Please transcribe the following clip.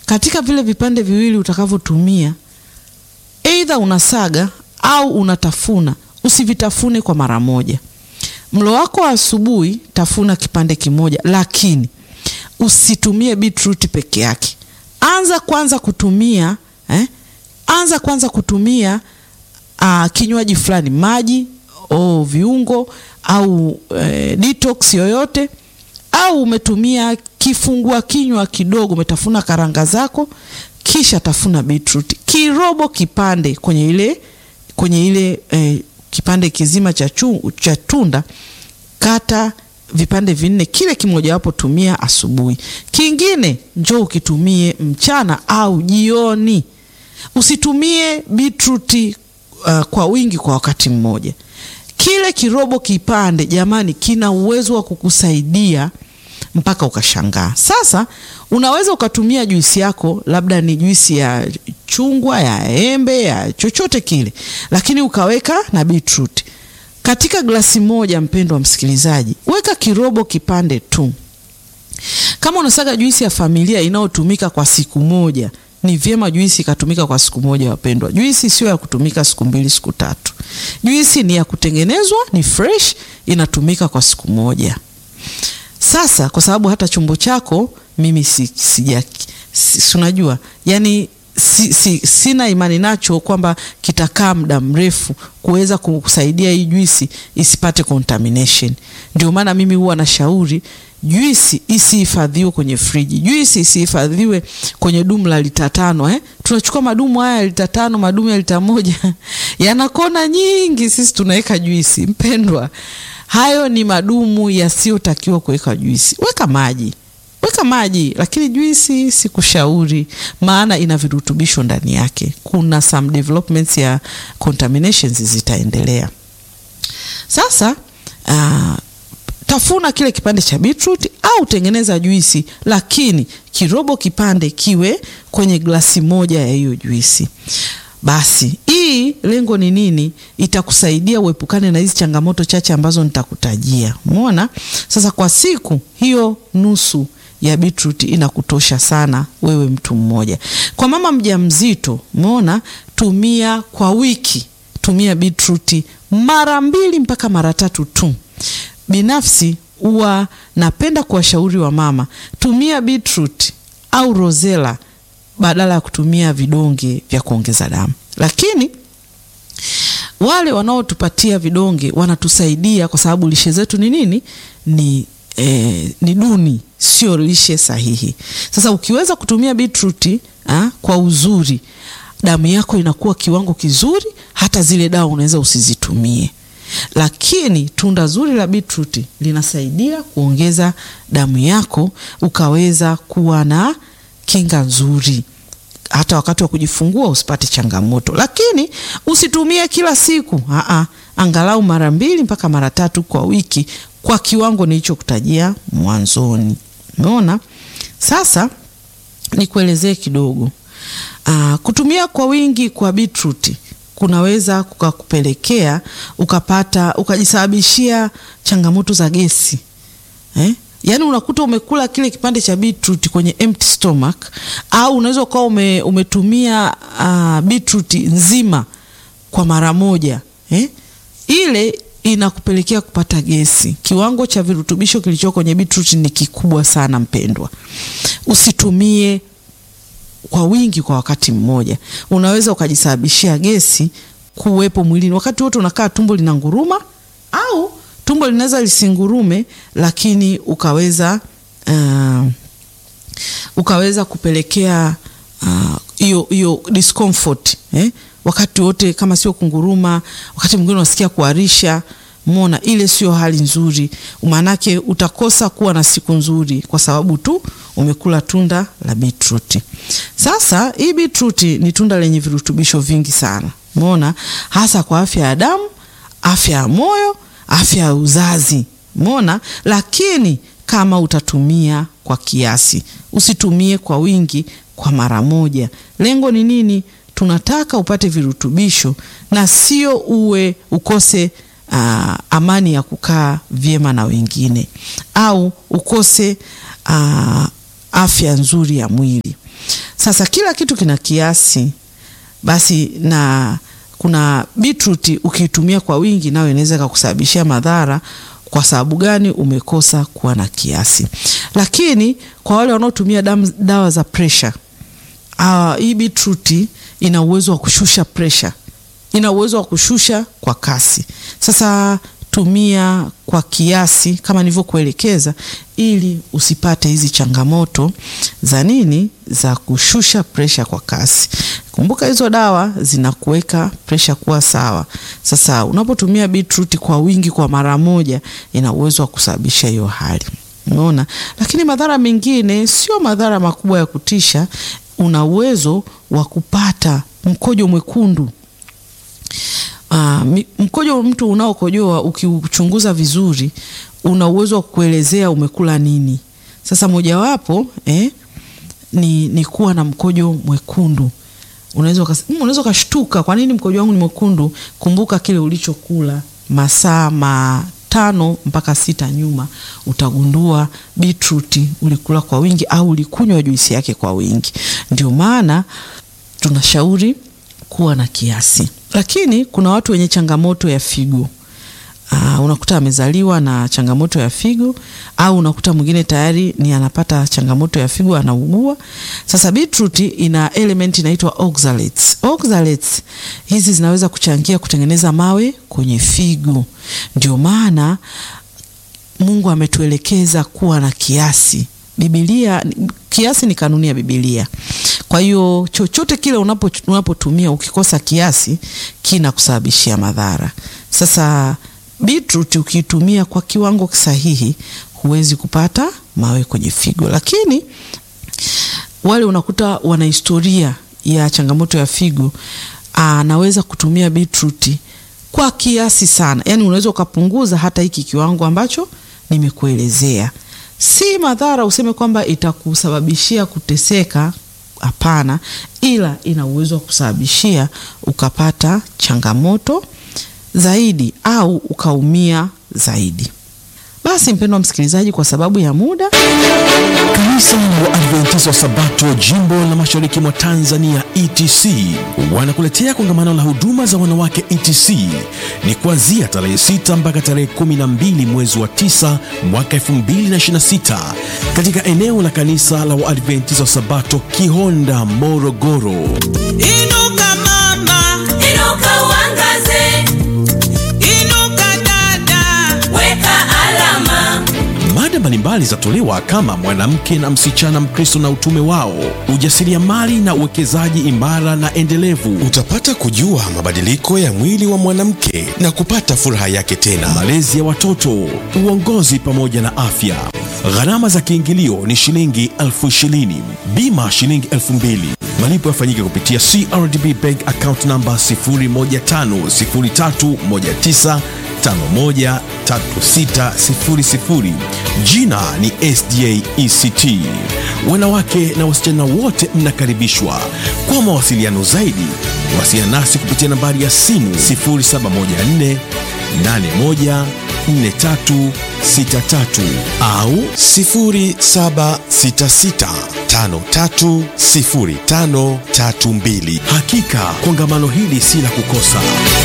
katika vile vipande viwili utakavyotumia, aidha unasaga au unatafuna, usivitafune kwa mara moja. Mlo wako wa asubuhi, tafuna kipande kimoja, lakini usitumie beetroot peke yake. Anza kwanza kutumia eh, anza kwanza kutumia uh, kinywaji fulani, maji au viungo au eh, detox yoyote, au umetumia kifungua kinywa kidogo, umetafuna karanga zako, kisha tafuna beetroot kirobo kipande kwenye ile kwenye ile eh, kipande kizima cha, chu, cha tunda kata vipande vinne, kile kimojawapo tumia asubuhi, kingine njoo ukitumie mchana au jioni. Usitumie beetroot uh, kwa wingi kwa wakati mmoja. Kile kirobo kipande, jamani, kina uwezo wa kukusaidia mpaka ukashangaa. Sasa unaweza ukatumia juisi yako, labda ni juisi ya chungwa, ya embe, ya chochote kile, lakini ukaweka na beetroot katika glasi moja. Mpendwa msikilizaji, weka kirobo kipande tu. Kama unasaga juisi ya familia inayotumika kwa siku moja, ni vyema juisi ikatumika kwa siku moja. Wapendwa, juisi sio ya kutumika siku mbili, siku tatu. Juisi ni ya kutengenezwa, ni fresh, inatumika kwa siku moja. Sasa kwa sababu hata chombo chako mimi si, sija si, unajua yani si, si, sina imani nacho kwamba kitakaa muda mrefu kuweza kusaidia hii juisi isipate contamination. Ndio maana mimi huwa nashauri juisi isihifadhiwe kwenye friji, juisi isihifadhiwe kwenye dumu la lita tano eh? Tunachukua madumu haya ya lita tano, madumu ya lita moja yana kona nyingi, sisi tunaweka juisi. Mpendwa, hayo ni madumu yasiyotakiwa kuweka juisi. Weka maji, weka maji, lakini juisi sikushauri, maana ina virutubisho ndani yake. Kuna some developments ya contaminations zitaendelea. Sasa uh, tafuna kile kipande cha beetroot au tengeneza juisi, lakini kirobo kipande kiwe kwenye glasi moja ya hiyo juisi. Basi hii lengo ni nini? Itakusaidia uepukane na hizi changamoto chache ambazo nitakutajia. Umeona? Sasa kwa siku hiyo nusu ya beetroot inakutosha sana wewe mtu mmoja. Kwa mama mjamzito, umeona, tumia kwa wiki, tumia beetroot mara mbili mpaka mara tatu tu. Binafsi huwa napenda kuwashauri wa mama, tumia beetroot au rosella badala ya kutumia vidonge vya kuongeza damu. Lakini wale wanaotupatia vidonge wanatusaidia kwa sababu lishe zetu ni nini? Ni, eh, ni duni, sio lishe sahihi. Sasa ukiweza kutumia beetroot ah, kwa uzuri, damu yako inakuwa kiwango kizuri, hata zile dawa unaweza usizitumie lakini tunda zuri la beetroot linasaidia kuongeza damu yako ukaweza kuwa na kinga nzuri, hata wakati wa kujifungua usipate changamoto. Lakini usitumie kila siku, aa, angalau mara mbili mpaka mara tatu kwa wiki kwa kiwango nilichokutajia mwanzoni. Umeona? Sasa nikuelezee kidogo. Aa, kutumia kwa wingi kwa beetroot kunaweza kukakupelekea ukapata ukajisababishia changamoto za gesi eh? Yaani unakuta umekula kile kipande cha beetroot kwenye empty stomach, au unaweza ukawa ume, umetumia uh, beetroot nzima kwa mara moja eh? Ile inakupelekea kupata gesi. Kiwango cha virutubisho kilicho kwenye beetroot ni kikubwa sana mpendwa, usitumie kwa wingi kwa wakati mmoja, unaweza ukajisababishia gesi kuwepo mwilini. Wakati wote unakaa tumbo lina nguruma, au tumbo linaweza lisingurume, lakini ukaweza uh, ukaweza kupelekea hiyo uh, hiyo discomfort eh? Wakati wote kama sio kunguruma, wakati mwingine unasikia kuharisha Mona, ile sio hali nzuri, maanake utakosa kuwa na siku nzuri kwa sababu tu umekula tunda la beetroot. Sasa hii beetroot ni tunda lenye virutubisho vingi sana, mona, hasa kwa afya ya damu, afya ya moyo, afya ya uzazi, mona. Lakini kama utatumia kwa kiasi, usitumie kwa wingi kwa mara moja. Lengo ni nini? Tunataka upate virutubisho na sio uwe ukose Uh, amani ya kukaa vyema na wengine au ukose uh, afya nzuri ya mwili. Sasa kila kitu kina kiasi, basi na kuna beetroot ukiitumia kwa wingi, nayo inaweza ikakusababishia madhara. Kwa sababu gani? Umekosa kuwa na kiasi. Lakini kwa wale wanaotumia dawa za pressure, uh, hii beetroot ina uwezo wa kushusha pressure, ina uwezo wa kushusha kwa kasi. Sasa tumia kwa kiasi kama nilivyokuelekeza, ili usipate hizi changamoto za nini, za kushusha presha kwa kasi. Kumbuka hizo dawa zinakuweka presha kuwa sawa. Sasa unapotumia beetroot kwa wingi kwa mara moja, ina uwezo wa kusababisha hiyo hali, unaona. Lakini madhara mengine sio madhara makubwa ya kutisha. Una uwezo wa kupata mkojo mwekundu. Uh, mkojo mtu unaokojoa ukiuchunguza vizuri una uwezo wa kuelezea umekula nini. Sasa mojawapo eh, ni, ni kuwa na mkojo mwekundu. Unaweza unaweza ukashtuka, kwa nini mkojo wangu ni mwekundu? Kumbuka kile ulichokula masaa matano mpaka sita nyuma, utagundua beetroot ulikula kwa wingi au ulikunywa juisi yake kwa wingi. Ndio maana tunashauri kuwa na kiasi lakini kuna watu wenye changamoto ya figo. Aa, unakuta amezaliwa na changamoto ya figo au unakuta mwingine tayari ni anapata changamoto ya figo anaugua. Sasa beetroot ina element inaitwa oxalates. Oxalates hizi zinaweza kuchangia kutengeneza mawe kwenye figo. Ndio maana Mungu ametuelekeza kuwa na kiasi. Biblia, kiasi ni kanuni ya Biblia. Kwa hiyo chochote kile unapo unapotumia ukikosa kiasi kinakusababishia madhara. Sasa beetroot ukiitumia kwa kiwango sahihi huwezi kupata mawe kwenye figo, lakini wale unakuta wana historia ya changamoto ya figo, anaweza kutumia beetroot kwa kiasi sana, yaani unaweza ukapunguza hata hiki kiwango ambacho nimekuelezea. Si madhara useme kwamba itakusababishia kuteseka, hapana, ila ina uwezo wa kusababishia ukapata changamoto zaidi au ukaumia zaidi. Basi mpendwa msikilizaji, kwa sababu ya muda, Kanisa wa Adventista wa Sabato jimbo la mashariki mwa Tanzania ETC wanakuletea kongamano la huduma za wanawake ETC. Ni kuanzia tarehe 6 mpaka tarehe 12 mwezi wa 9 mwaka 2026 katika eneo la kanisa la Waadventista wa Sabato Kihonda, Morogoro. Inuka mama, Inuka uangaze, inuka dada, weka alama. Mada mbalimbali zatolewa kama mwanamke na msichana Mkristo na utume wao, ujasiriamali na uwekezaji imara na endelevu, Utapata kujua mabadiliko ya mwili wa mwanamke na kupata furaha yake tena. malezi ya watoto, uongozi pamoja na afya. Gharama za kiingilio ni shilingi elfu ishirini, bima shilingi elfu mbili. Malipo yafanyike kupitia CRDB Bank account namba 01503513600. Jina ni SDA ECT. Wanawake na wasichana wote mnakaribishwa. Kwa mawasiliano zaidi, wasiliana nasi kupitia nambari ya simu 0714 814363 au 0766530532. hakika kongamano hili si la kukosa.